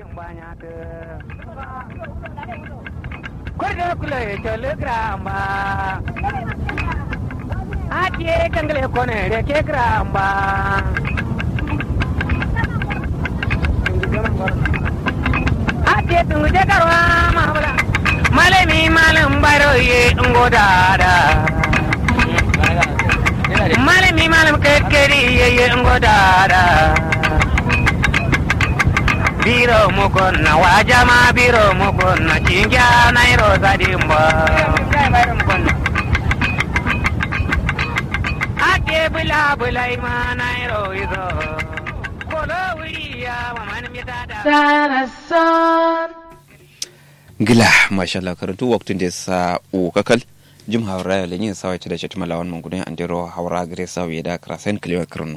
Kwarda kula ya telegrama. Ake kangale kone da ke gramba. Ake tungu je karwa mahabala. Malami malam baro ye ngodada. Malami malam kekkeri ye ye ngodada. Biro mukonna wajama biro mukonna cingya nairo sadimba. Ake bula bula ima nairo izo. Kolo wuriya waman mitada. gila mashallah karantu waktun da sa u kakal jim hawra ya lenyin sawa ci da shi tumala wan mangudin andiro hawra gare sawa ya da krasen kliwa kirnu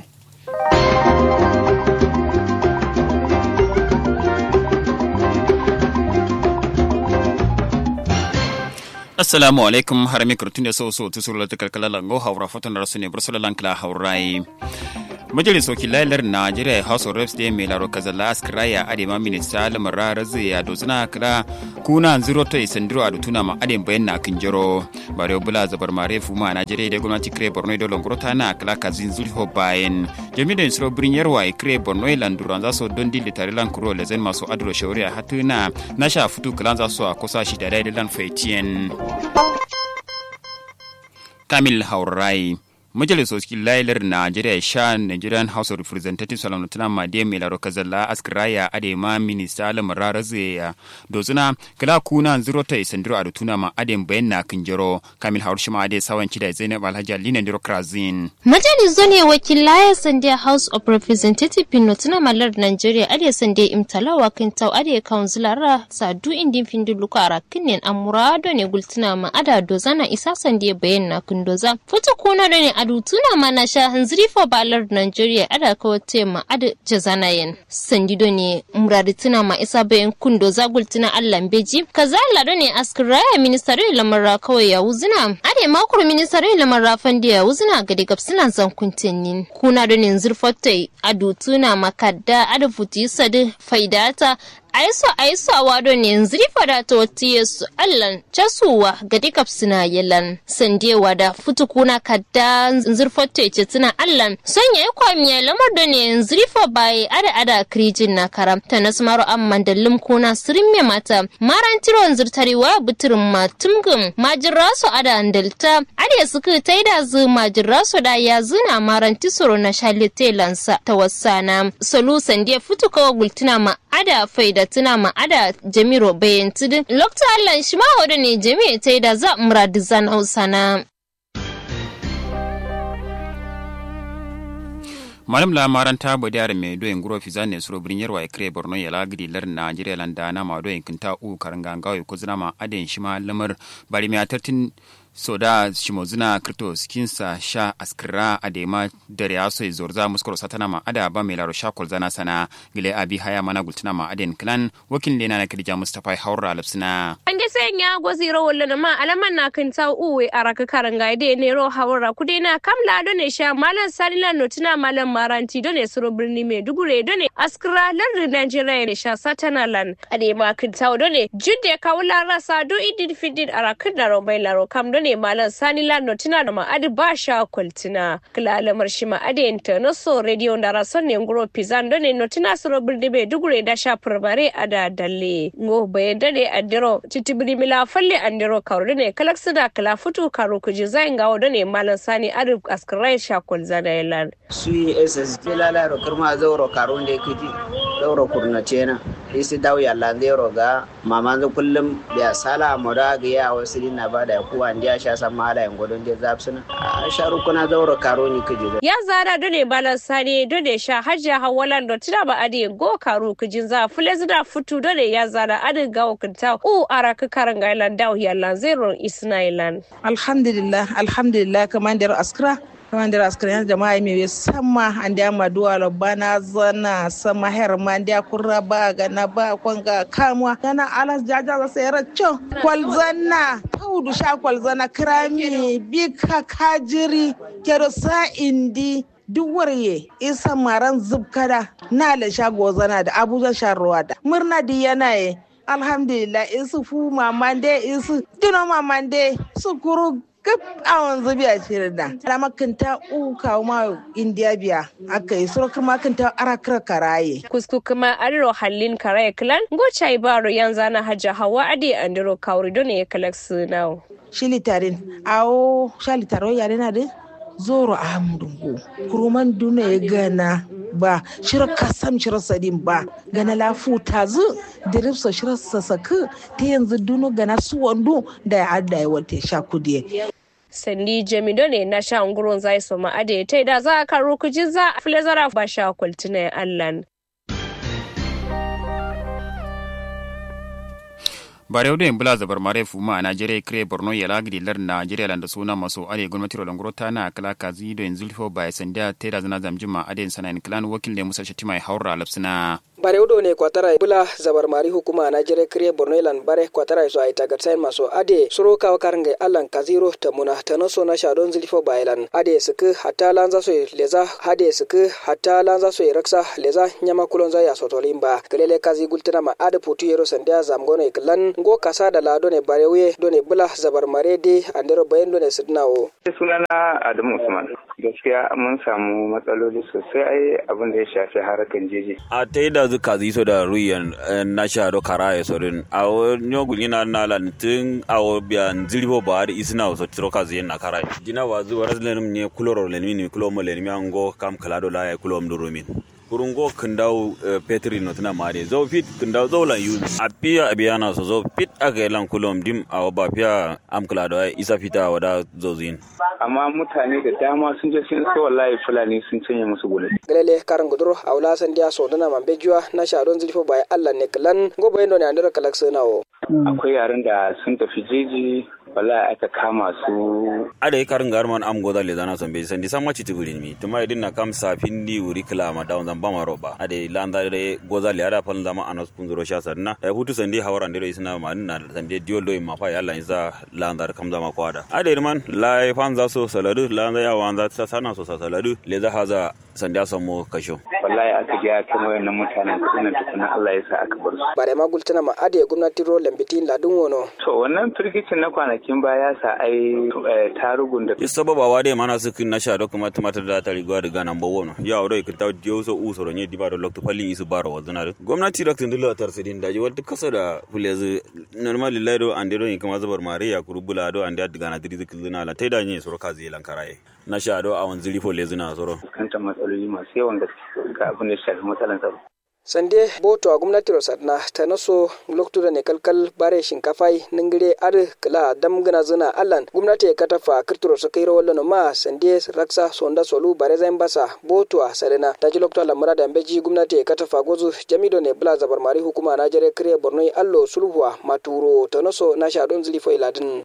assalamu alaikum har mi kurtun da so so tu suru ta kalkala lango hawra fatan rasu ne bursula lankla hawrai majalis wakilalar najeriya house of reps da mai laro kazala askraya adema minista lamara razi ya dozuna kira kuna zero to isandiro a dutuna ma adem bayan na kinjiro bare bula zabar mare fuma a najeriya da gwamnati kire borno da longorota na kala kazin zulho bayan jami'in da insuro birin yarwa kire borno landuran za su don dili tare lan kuro lezen masu adro shauri a hatuna na sha fitu kalan za su a kusa shi da daidalan faitiyen kamil haurai majalisoci lailar najeriya sha nigerian house of representatives salamutuna made mai laro kazalla askraya adema minista lamara razeya dozuna kala kuna zero ta isandiro a tuna ma adem bayan na kinjiro kamil haur shima ade sawan da zainab alhaji alina ndiro krazin Majalisu ne wakilaya sande House of Representative Pino tuna malar Nigeria ade sande imtalawa kin tau ade councilara sadu indin findu luka ara kinin amurado ne gultuna ma ada dozana isa sande bayan na kundoza. Futu kuna da ne adu tuna ma na sha hanziri fo balar Nigeria ada kawote ma ada jazanayen. Sandido ne muradi tuna ma isa bayan kundoza gultuna Allah beji. Kaza lado ne askiraya ministare lamara kawai ya wuzina. Ade makuru ministare lamara fandi ya wuzina gadi gabsina zan kuntinnin kuna da nin zurfatai adutuna makadda adafuti sadi faidata aiso aiso a wado ne zrifa da ta wata yesu allan casuwa ga dikap suna yalan sandewa da futukuna kadda zurfatai ce tuna allan son yayi kwamiya lamar da ne zrifa baye ada ada krijin na karamta na sumaro amman da limkuna sirin me mata maran tiron zurtarewa buturin matumgum majirasu ada andalta ada suka taida zu majirasu da ya zuna maran tisoro na shalitelansa ta wasana solu sandiya futuka gultuna ma ada faida tuna ma ada jamiro bayan tudun lokta allan shi ma wada ne jami'a taida za muradu zan hausana malam la maranta bo diare me do en guro fizane suro brin yerwa e kre borno yala gidi lar nigeria landa na ma do en kinta u karanga ngawe ko zina ma aden shima lamar bari me atartin soda shimozuna krito skinsa sha askira adema dare aso zorza muskoro satana ma ada ba melaro sha kolzana sana gile abi haya mana gultuna ma aden clan wakil lena na kidija mustafa haura lapsina ande sen ya gozi ro wolle ma alaman na kan ta uwe araka karanga de ne ro hawra kude na kamla do ne sha malan salila notuna malan maranti do ne suro birni me dugure do ne askira lar Nigeria ne sha satana lan adema kan ta do ne judde kawla rasa do idin fidin arakan da ro mai laro kam do ne malam sani lano tuna da ma'adi ba sha kwaltina kila alamar shi ma'adi na so radio da rason ne nguro pizan do ne no tuna suro birni be dugure da sha furbare a da dalle ngo baye dade andiro titibiri mila falle andiro karo ne kalak sida kala futu karo kuji zain gawo do ne malam sani adi askirai sha kwalzana yalan sui ss jelala ro kirma zauro karo ne kiti zauro kurna cena isi dawo yalla ndero ga mama zo kullum biya sala moda ga ya wasu dina ba da kuwa ndiya sha san mala yan godon je zapsuna a sharu kuna zauro karo ni kiji ya zara do ne malam sani do ne sha hajja hawalan do tuna ba adi go karo kujin za fule zida futu do ne ya zara adi gawo kinta u araka karanga yalan dawo yalla zero isna yalan alhamdulillah alhamdulillah kamandar askra kamandar askra yan jama'a mai sama an da ma duwa bana zana sama her ma da kurra ba ga na ba kwanga kamwa kana alas jaja za sai raccio kwalzana paudu sha kwalzana krami bika kajiri kero sa indi duk warye isa maran zubkada na la shago zana da abuja sharuwa da murna di yana ye alhamdulillah isu fu mamande isu dino mamande su kuru gab awon zubi a cikin da ala makanta u kawo ma indiya biya aka yi surukar makanta arakar karaye kusku kuma adiro hallin karaye klan gocha ibaro yanzu na hajja hawa adi andiro kawri don ya kalak sunau shilitarin awo shalitaro yare na de zoro amdungu kuruman duna ya gana ba shirar kasam shirar sadin ba gana lafu tazu diripsa shirar sasaku ta yanzu dunu gana su wando da ya adda ya wata sha kudiye sandi jamido ne na sha ungurin zai so ma ade ta da za a karo kuji za a filazara ba sha kwaltina allan bare wudu bula zabar mare fuma a najeriya kire borno ya lagidi lar najeriya landa suna maso are gwamnati rolan grota na kala kazi do yanzu lifo ba sanda tera zana zamjima aden sanan klan wakil ne musa shatima ya haura lapsina bare udo ne kwatara bula zabar mari hukuma na jere kriye borno ilan bare kwatara so ay tagat sain maso ade suro ka karnge allan kaziro ta muna tano so na shadon zilfo bailan ade suku hatta lanza so leza hade suku hatta lanza so raksa leza nyama kulon za ya sotolimba kelele kazi gultana ma ade putu yero sandia zamgono iklan go kasa da lado ne bare wuye do ne bula zabar mare de andero bayan do ne sidnawo sunana adamu usman gaskiya mun samu matsaloli sosai ai abin da ya shafi harakan jeji a ta yi da zuka ziso da ruyan na sha do kara ya sorin a wani gulli na na lantin a biyan zirbo ba da isina wasu tiro ka ziyan na kara dina wa zuwa razlenim ne kuloro lenimi ne kulo mo lenimi an go kam kala do la ya kulo mdu rumin kurungo kindau petri no tana mare zo fit kindau zo lan yu apia abiana so zo fit aga lan kulom dim a ba pia am kala do isa fita wada zo zin amma mutane da dama sun je sun so wallahi fulani sun canye musu gudu galele karan guduro aula san dia so dana mambe juwa na sharon zilfo bai Allah ne klan gobo yendo ne andira kalak sanawo akwai yaran da sun tafi jeji wallahi aka kama su ada karin garman am goda le zana son be san di samma citi gurin mi tuma idin na kam safin di wuri kila ma dawn zan bama roba ada landa re goza le ada fal zama anas kunzuro sha sanna e hutu san di hawaran dire isna ma na san di diol do ma fa yalla isa landa kam zama kwada ada irman la fan za so saladu landa ya wanza ta sana so saladu le za haza san dia samu kasho wallahi aka ga kan wayannan mutanen kudin tukuna Allah ya sa aka bar su bare ma gultana ma ade gwamnati ro lambitin ladun wono to wannan firgicin na kwanakin baya sa ai tarugun da sababa wa dai mana su kin na sha do kuma tumatar da ta riga da ganan bo wono ya oro kin taw dio so u soro ne di ba do lokto falli isu baro wa zuna gwamnati da kin dilo tar sidin da jiwal kasa da fulezi normal lillahi do ande do kuma zabar mare ya kurubula do ande da gana diri zikin zuna la tai da ne soro kazi lankaraye na sha do a wanzili fo lezuna soro kanta matsaloli masu yawan gaske ga abin da ya shafi matsalan tsaro sande boto a gwamnati rosarna ta naso loktura ne kalkal bare shinkafai ningire ar kala dam gana zina allan gwamnati ka tafa kirturo su kai rawallo ma sande raksa sonda solu bare zain basa boto a sarena ta ji loktura lamura da beji gwamnati ka tafa gozu jamido ne bula zabar mari hukuma na jere kire borno allo sulhuwa maturo ta naso na shadon zilifo iladin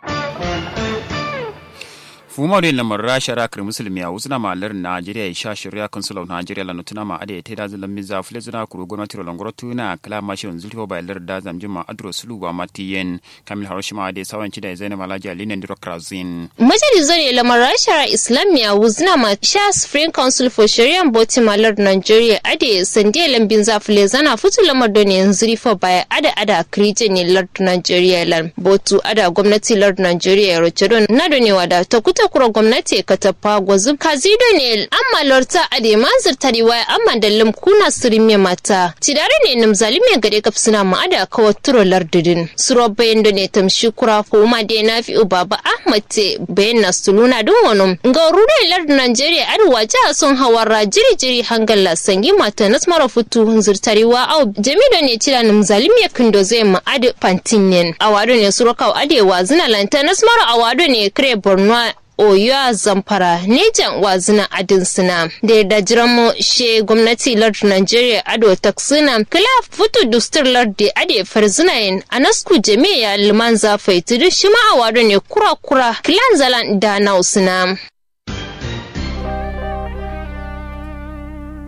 fuma de lamar rasha rakar musulmi a wasu na malar najeriya ya sha shirya consul of nigeria la nutuna ma ade ta da zalan miza fule zuna kuro gwamnati ro langoro tuna kala ma shirin zulfo ba lar da zamjin ma adro sulu ba matiyen kamil haroshima ade sawanci da zainab alhaji ali nan krazin majalisar ne lamar rasha islamiyya wuzna ma sha spring council for sharia boti malar nigeria ade sande lambin za fule zana futu lamar don yanzu rifo baya ada ada kirije ne lard nigeria lan botu ada gwamnati lard nigeria ya roce don na ne wada ta kuta kura gwamnati ka tafa gwazu kazido ne amma lorta ade manzir tariwa amma dallim kuna sirime mata tidare ne nam zalime gare kaf suna ma ada kawa turo lardidin suro bayan da ne tamshi kura ko ma de na fi baba ahmad te bayan na suluna dun wani ga rudin lardin nigeria arewa jiha sun hawara jiri jiri hangal la sangi mata nas mara futu zirtariwa au jamido ne tira nam zalime kindo zai ma ade pantinen awado ne suro kaw adewa zina lanta nas mara awado ne kire borno oyo a zamfara nejan wazina adin suna da yarda jiran mu she gwamnati lord nigeria ado taksina kila futu dustur lord da ade farzinayin a nasku jami'a liman zafai tudu shi ma awado ne kura kura kilan zalan da na usuna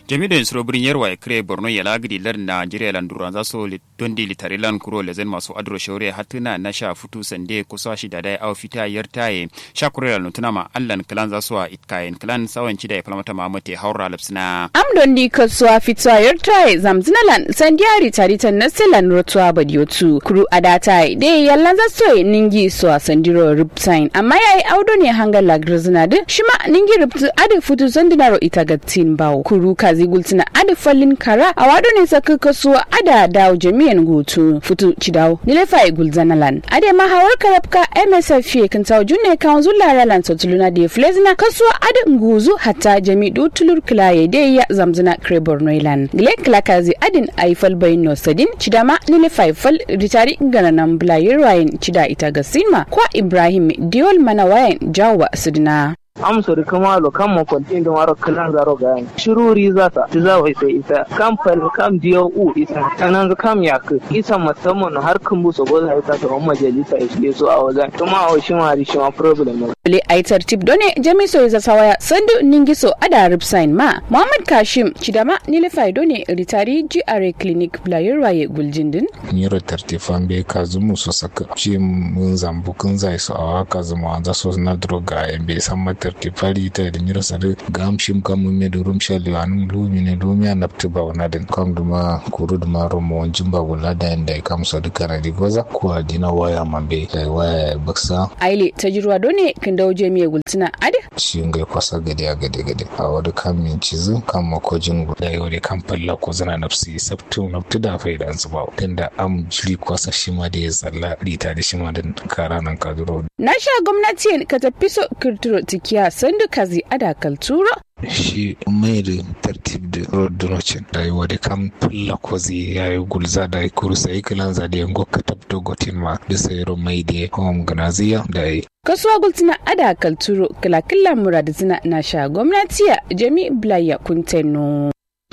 jami'in insuro birin yarwa ya kire borno ya lagidi lar najeriya lan duran za su dondi litari lan kuro lezen masu adro shaure hatuna na sha futu sande kusa shi da dai au fita yar taye sha kure lan tuna ma allan klan za su itkayen klan sawan ci da ya falmata ma mate haura lapsina am dondi kasuwa fitwa yar taye zamzinalan sandiari taritan na selan rotuwa badiotu kuru adata de yallan za su ningi so sandiro riptine amma yayi audo ne hangar lagrizina de shima ningi riptu ade futu sandinaro itagatin bawo kuru kazi gultina ade fallin kara a wado ne saka kasuwa ada dawo jami'an hutu futu cidawo nilefa gulzanalan ade ma hawar karabka msf fiye kan tawo junne kan zulla ralan sotuluna de flezina kasuwa ade nguzu hatta jami du tulur kilaye de ya zamzina krebor noilan gile kilakazi adin aifal bayin no sadin cidama nilefa fal ritari ngananan bulayin rayin cida ita ga sinma kwa ibrahim diol mana wayan jawa sidina amsa da kama lo kan mo kontin da maro kalan zaro ga yan shiruri za ta ti za wai sai ita kam fal kam diyo u ita tanan ga kam ya ka ita musamman har kan bu so goza ita ta umma majalisa ya so a wajen kuma a shi ma shi ma problem ne le aitar tip done jami so za sawaya sandu ningiso ada ripsign ma muhammad kashim chidama nile fai done ritari gra clinic player waye guljindin nyiro tartifan be kazumu so saka shi mun zambu kun zai so awa kazumu an za so na droga be san matar tifari ta da nyiro sare gam shim kam me do rum shali anum lumi ne lumi an napti ba wana den kam duma kuru duma romo jimba wala da inda kam so duka na digoza ko adina waya mambe waya baksa aile tajirwa done kin dawo jami'a gultuna ade shi ngai kwasa gade a gade gade a wani kan min cizu kan makojin guda yau da kan falla ko zana nafsi sabtu naftu da faida an zuba tunda am jiri kwasa shi ma da ya tsalla rita da shi ma da kara nan kaduro na sha gwamnati ka tafi so kirtiro tikiya sandu kazi ada kalturo shi mai da tartib da rodonocin rayuwa da kan fulla ko zai yayi gulza da kurusa ikilan za da yango ka tabto gotin ma da sayro mai da home ganaziya da yi kasuwa gultina ada kalturo kilakilla muradizina na sha gwamnatiya jami blaya kunteno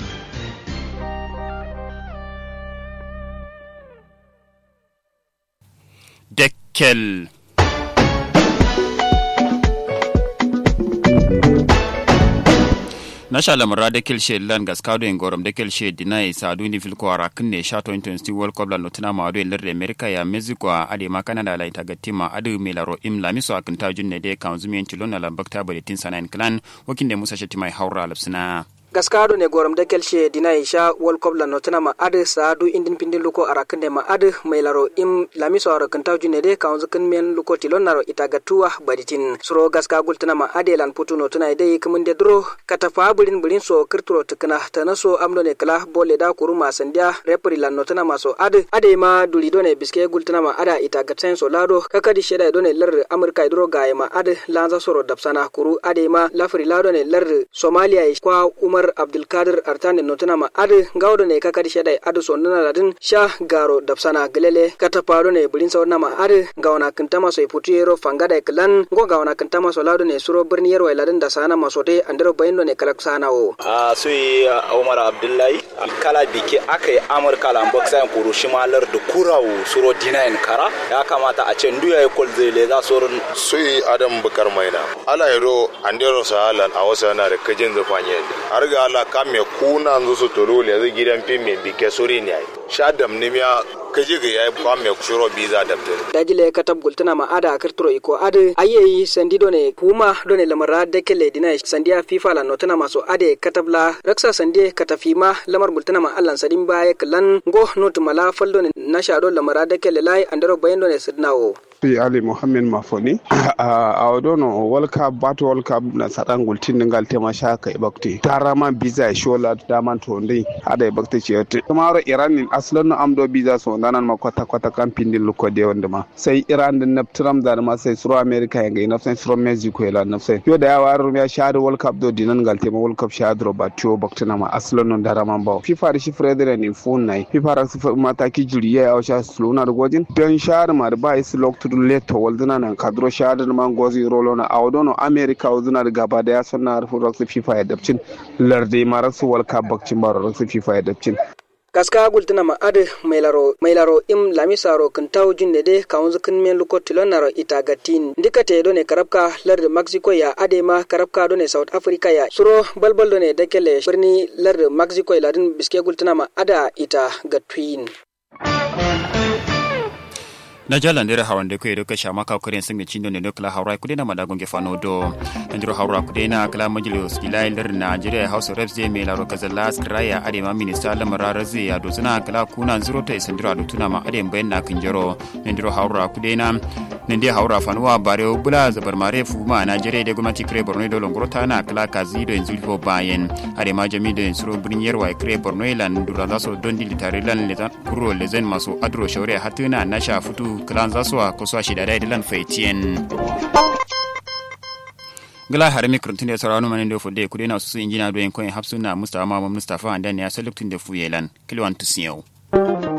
Dekkel. nasha lamara da kilshe lan gaskado en gorom da kilshe dinai sadu ni filko ara kunne sha 2020 world cup la notina ma ado ler america ya mexico a ade ma canada la ita gatima adu melaro im la miso akin ta junne de kanzumi en tilona la bakta baletin sanan clan wakin de musa shetima haura lapsina gaskado ne gorom da kelshe dina isha world cup la notana ma ade saadu indin pindin luko arakande ma ade mailaro im lamiso arakan tawju ne de kaunzu kan men luko tilon naro itagatuwa baditin suro gaska gultana ma ade lan putu notana de kumun de dro kata fa bulin bulin so kirturo tukana tanaso amdo ne kala bole da kuruma sandia repri lan notana ma so ade ade ma duli do ne biske gultana ma ada itagaten so lado kakadi sheda do ne lar amurka dro gaye ma ade lanza soro dapsana kuru ade ma lafri lado ne lar somalia kwa umar umar abdulkadir artane notuna ma adi gawdo ne kakadi shedai adi so nana ladin sha garo dapsana gelele kata paro ne bulin sauna ma adi gawana kintama so iputu yero fangada klan go gawana kintama so lado ne suro birni yero ladin da sana masote andero bayno ne kalak sana o a sui umar abdullahi kala biki akai amurka lan boxan kuru shimalar da kurawo suro dinayin kara ya kamata a ce nduya kol zele za surun sui adam bukar maina ala yero andero sahalan a wasa na da kajin zufanye har ga ala kame kuna nzo su tolo le zai gidan fim mai bike sori ne ai sha dam ne miya kaje ga yayi kwame shiro biza da tare dajile katab gultana ma ada kirturo iko ade ayeyi sandido ne puma do ne lamara dekele dina sandiya fifa la notana maso ade katabla raksa sandie katafima lamar gultana ma allan sadin baye klan go not mala faldo ne nasha do lamara dekele lai andaro bayendo ne sidnawo fi ali mohammed mafoni a odono world cup bat world cup na sadan gultin ningal tema shaka ibakti tarama biza shola daman to ndai ada ibakti ce kamaro iran nin aslan no amdo biza so nanan ma kwata kwata kan pindin luko de wanda ma sai iran din na tram da ma sai suro america yanga ina sai suro mexico ila na sai yo da ya waru ya shadu world cup do dinan gal tema world cup shadu ba tiyo bakti na ma aslan no darama ba fifa da shi fredere ni fun nai fifa ra su mataki juriya ya sha sluna da gojin don shar ma da ba is loktu leto walduna nan kadro shadar man gozi rolo na awdono america walduna da gaba da ya sanna harfin raksu fifa ya dabcin larde ma raksu walka bakcin ba raksu fifa ya dabcin kaska gultina ma ade mailaro mailaro im lamisaro kintaw junne de kawunzu kinmen luko tilonaro itagatin ndikate done karabka larde mexico ya ade ma karabka done south africa ya suro balbal done dekele birni larde mexico ya ladin biske gultina ma ada ita ga twin na jalan dere hawan de kuye doka shama ka kore singa chindo ne dokla hawra kude na madagon ge fano do ndiro hawra kude na kala majlis ilai lar Nigeria House of Reps de me la roka zalla skraya ade ma minista la marara ze ya do zuna kala kuna zuro ta isindiro ado tuna ma ade bayan na kinjero ndiro hawra kude na nende hawra fanuwa bare bula zabar mare fu ma Nigeria de gwamnati kre Borno do longoro ta na kala kazi do yanzu fo bayan ade ma jami do suro brinyar wa kre Borno lan dura zaso don dilitare lan le kuro le zen maso adro shawre hatuna na sha futu kilan zaswa ko so shi da dai dilan faitien gala har mi kurtun da saranu manin da fode ku dena su injina do en ko hapsuna mustafa ma mustafa andan ya saluktin da fuyelan kilwan tusiyo